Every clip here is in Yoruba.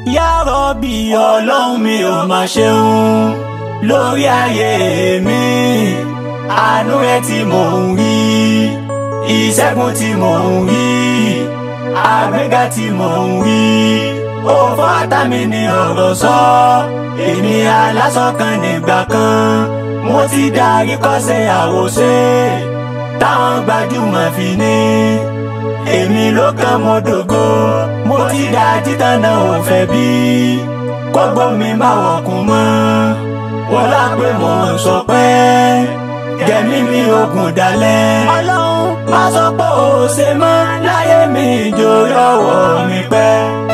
yá rọ́bì ọlọ́run mi ò mà ṣeun lórí ayé mi àánú rẹ tí mò ń rí ìṣẹ́gun tí mò ń rí àgbéga tí mò ń rí ó fọ́tà mi ní ọ̀rọ̀ sọ èmi alásán kan nígbà kan mo ti darí kọ́sẹ̀ àwòṣe táwọn gbajúmọ̀ fi ní èmi ló kàn mo dògo mo ti dá títàn náà ò fẹ́ bí kọ́gbọ́ mi má wọ̀kùn mọ́ wọ́n lápẹ́ mọ̀ ń sọ pé gẹ̀mí mi ogun dalẹ̀. ọlọ́run má sọ pé ó ṣe mọ́ láyé mi ìjòyè ọwọ́ mi pẹ́.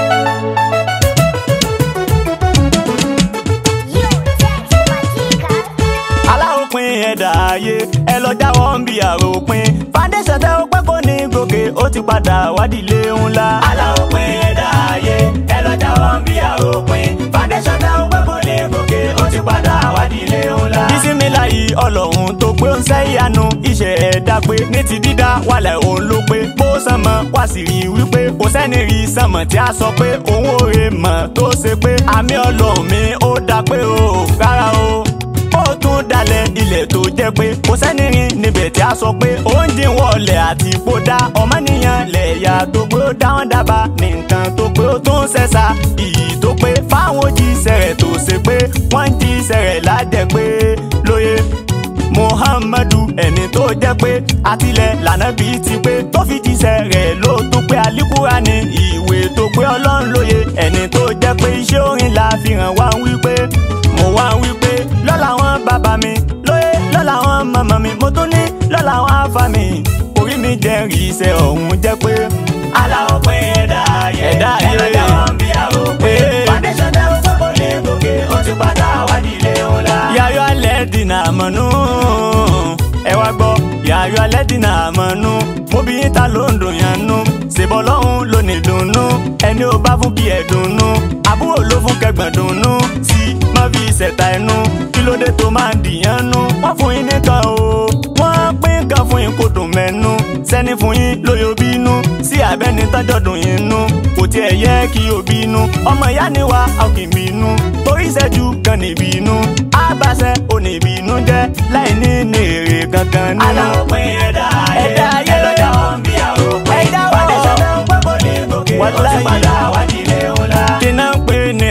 aláòpin ẹ̀dá ayé ẹ lọ jáwọ́ ń bi àròpin foundation tẹ ó pẹ́ kó ní gòkè ó ti padà wádìílé ńlá. aláòpin ẹ̀dá ayé ẹ lọ jáwọ́ ń bi àròpin foundation tẹ ó pẹ́ kó ní gòkè ó ti padà wádìílé ńlá. bísímìláyì ọlọ́run tó pé ó ń sẹ́ ìyanu iṣẹ́ ẹ̀dá pé ní ti dídá wàlẹ̀ òun ló pé bó sánmọ̀ wá sì rí wípé kò sẹ́ni rí sánmọ̀ tí a sọ pé òun ò rè mọ̀ tó ṣe pé àmì ọlọ́run mi ó dá pé o rárá o ó tún dalẹ̀ ilẹ̀ tó jẹ́ pé kò sẹ́ni rìn níbẹ̀ tí a sọ pé ó ń dín wọlé àti ipò dá ọmọnìyàn lẹ̀yà tó pé ó dá wọn dábàá ní nǹkan tó pé ó tún ṣẹ̀ṣà iyì tó pé fáwọn òjíṣẹ́ rẹ̀ tó ṣe pé wọ́n ń jíṣẹ́ rẹ̀ lájẹ́ pé lóye muhammadu ẹni tó jẹ́ pé àtìlẹ̀ lànà bíi ti pé tó fi jíṣẹ́ rẹ̀ ló tó pé alikura ní ìwé tó pé ọlọ́run lóye ẹni tó jẹ́ pé iṣẹ́ orin la fi hàn wá ń wí pé mo wá ń wí pé lọ́la wọn bàbá mi lóye lọ́la wọn màmá mi mo tún ní lọ́la wọn àfa mi orí mi jẹ́ rí iṣẹ́ ọ̀hún jẹ́ pé. aláwọ̀ pé ẹ̀dá ayé ẹ̀dá ayé ẹ̀dá wọn bí àwọn pé foundation tẹ́ ó fẹ́ kó lè gòkè ó ti padà wádìí ilé ńlá. yàyọ alẹ́ dínà àmọ́nú ẹ wá gbọ́ yàyọ alẹ́ dínà àmọ́nú mo bí yín ta ló ń dùn yàn nú ṣèbọ̀ lọ́hún ló ní dùnnú ẹni ó bá fún kí ẹ dùnnú àbúrò ló fún kẹgbọ̀n dùnnú tí má fi ṣẹ̀ta ẹnu kí ló dé tó máa ń dìyàn nú wọ́n fún yín nìkan o wọ́n pín nǹkan fún yín kó dùn mẹ́nu sẹ́ni fún yín lóyò bínú sí abẹ́ni tọ́jọ́ dùn yín nú kò tiẹ̀ yẹ kí o bínú ọmọ ìyá ni wa a kì í bínú torí ìṣẹ́jú kan níbi inú àbáṣẹ oníbínú jẹ́ láì ní ní èrè kankan nínú. aláwọ̀ pé ẹ̀dá ayé ẹ̀dá ayé ẹ̀dá wọn bí àròpé ẹ̀dá wọn foundation tẹ́ ó pẹ́ kó lè gòkè ó ti padà wádìí ilé ńlá. kí náà ń pè ní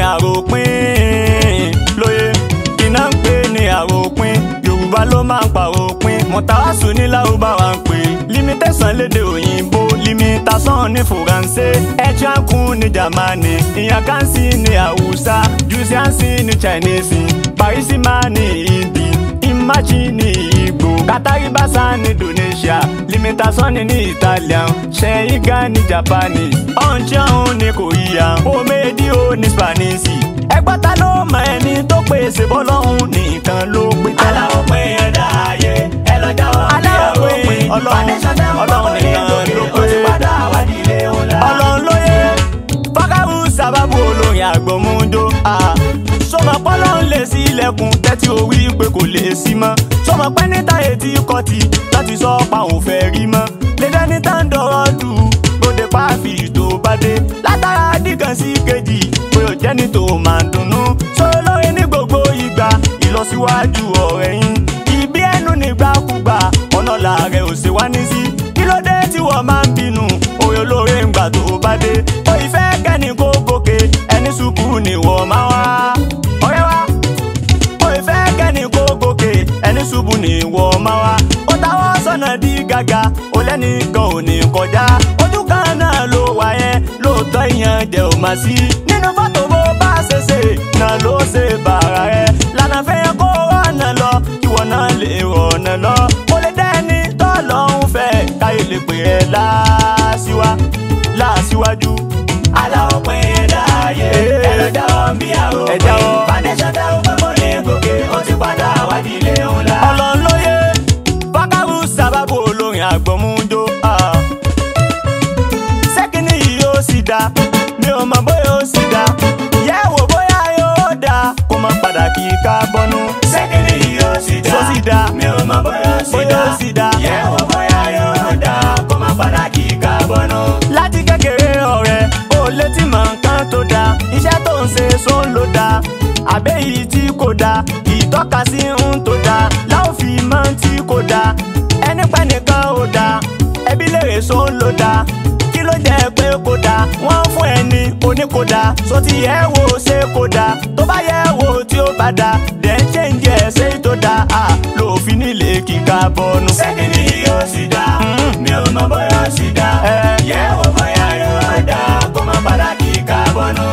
àròpin lóye kí náà ń pè ní àròpin yorùbá ló máa ń pàròpin mọ̀tàwásù ní lárúbáwá ń pè limitation lédè òyìnbó limitation ní faransé ẹ̀chíákùn ní jamani ìyànkánsì ní haúsá jùsíánsì ní chinese parisima ní hindi imachi ní igbo kataribasa ní indonesia limitation ní italian ṣẹ́yìngá ní japanese ọ̀nchẹ́hún ní korea omedio ní spanish ẹgbọ́n ta ló mọ ẹni tó pèsè bọ́lọ́hún nìkan ló pé tán. aláwọ̀ pé ẹ̀dá ayé ẹ lọ jáwọ́ bí Aláwọ̀ pé àròpin Ọlọ́run- ọlọ́run nìkan ló pé ó ti padà wádìí ilé ńlá. ọlọ́run lóye fákàrù sábàbù olórin àgbọ̀múndó. sọmọ pọ́lọ́ ń lè sí ilẹ̀kùn tẹ́tí orí pé kò lè sí mọ́. sọmọ pẹ́ níta etí kọ́tì láti sọ pa òun fẹ́ rí mọ́. lédè ní tá ń dọ̀rọ̀ dù bóde pàfi tó bá dé. látara dìkan sí kejì pé ò jẹ́ni tó máa dunnú. sọ lórí ní gbogbo ìgbà ìlọsíwájú ọ̀rẹ́ yín. ìbí ẹnu nígbàkúgbà ọ̀nà làárẹ̀ ò ṣe wá ní sí. kí ló dé tí wọ́n máa ń bínú orí olóore ń gbà tó bá dé. ó ìfẹ́ kẹ́ni kó gòkè ẹni ṣubú ni wọ́n máa wá. ọ̀rẹ́ wa ó ìfẹ́ kẹ́ni kó gòkè ẹni ṣubú ni wọ́n máa wá. ó táwọn sọ̀nà di gàgà ó lẹ́nìkan ò ní kọjá. ojú kan náà ló wà yẹn lóòótọ́ ìyẹn jẹ́ ò máa sí. nínú fọ́tò bó bá ṣe ṣe náà ló ṣe bàrà rẹ̀. lànà fẹ́ kó rọ̀nà lọ kí wọ́n náà lè rọ̀nà lọ. mo lè dẹ́ni tọ́lọ́hún fẹ́ káyé lè pè é láṣíwá láṣíwájú. aláwọ̀ pé ẹ̀dá ayé ẹ lọ jáwọ́ bí àròpin Ẹ jáwọ́. foundation tẹ́ ó pẹ́ kó lè gòkè ó ti padà wádìí ilé ńlá. ọlọ́run lóye fákàrù sábàbù olórin àgbọ̀múndó. sẹ́kìnì yìí yóò sì dá mi ò mọ̀ bóyá ó sì dá yẹ̀ wò bóyá yóò dá kó má padà kí ká bọ́nú. sẹ́kìnì yìí yóò sì dá Tó sì dá. mi ò mọ̀ bóyá ó sì Bóyá dá ó sì dá. yẹ̀ wò bóyá yóò dá kó má padà kí ká bọ́nú. láti kékeré ọ̀rẹ́ ó létí mọ̀ nǹkan tó dáa iṣẹ́ tó ń ṣe sóun ló dáa àbẹ́ yìí tí kò dáa ìtọ́ka sí ń tó dáa láwọn fi mọ́ tí kò dáa ẹni pẹ́ nìkan ò dáa ẹbí lèrè sóun ló dáa kí ló jẹ́ pé kò dáa wọ́n fún ẹni oníkódà so ti yẹ wo ṣe kò dáa tó bá yẹ wo tí ó bá dáa dẹ̀ ń ṣe ń jẹ́ ṣe tó dáa à lòfin nílé kíkà bọ́nu. sẹ́kìnì yóò sì dá mi ò mọ bóyá ó sì dá yẹ wo bóyá yóò dá kó má padà kí ká bọ́nú.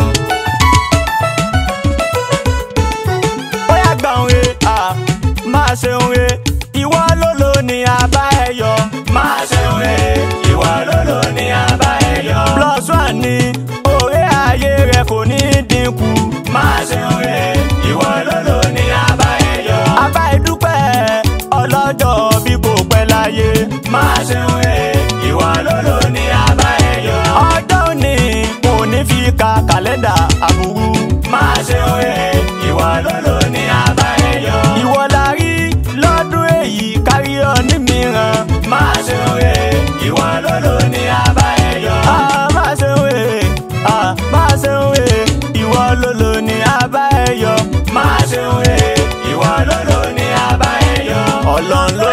bóyá gbà ń re à máa ṣe ń re ìwọ ló lò ní abá ẹ yọ. máa ṣe wé ìwà lólo ní abá ẹ yọ. plus one ni òré ayé rẹ kò ní dínkù. máa ṣe wé ìwà lólo ní abá ẹ yọ. abá ìdúpẹ́ ọlọ́jọ́ bí kò pẹ́ láyé. máa ṣe wé ìwà lólo ní abá ẹ yọ. ọjọ́ òní kò ní fi ka kàlẹ́ndà àbúrú. máa ṣe wé ìwà lólo ní abá ẹ yọ. ìwọ la rí lọ́dún èyí kárí ọ ní mìíràn. máa ṣe wé ìwà lólo ní abá ẹ yọ. a máa ṣe wé a máa ṣe wé ìwọ ló lò ní abá ẹ yọ. máa ṣe wé ìwà lólo ní abá ẹ yọ. ọlọ́run ló